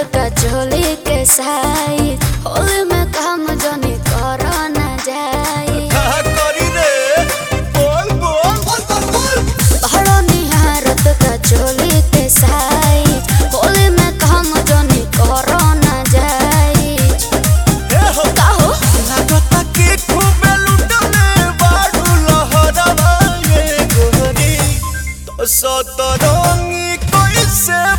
का चोली के साई होली में काम जनी कर न जाई कहा करी रे बोल बोल बड़ो निहारत का चोली के साई होली में काम जनी कर न जाई ए हो काहो लागता कि खूबे लुटले बाडू लहरवा ये गोरी तो सतरंगी कैसे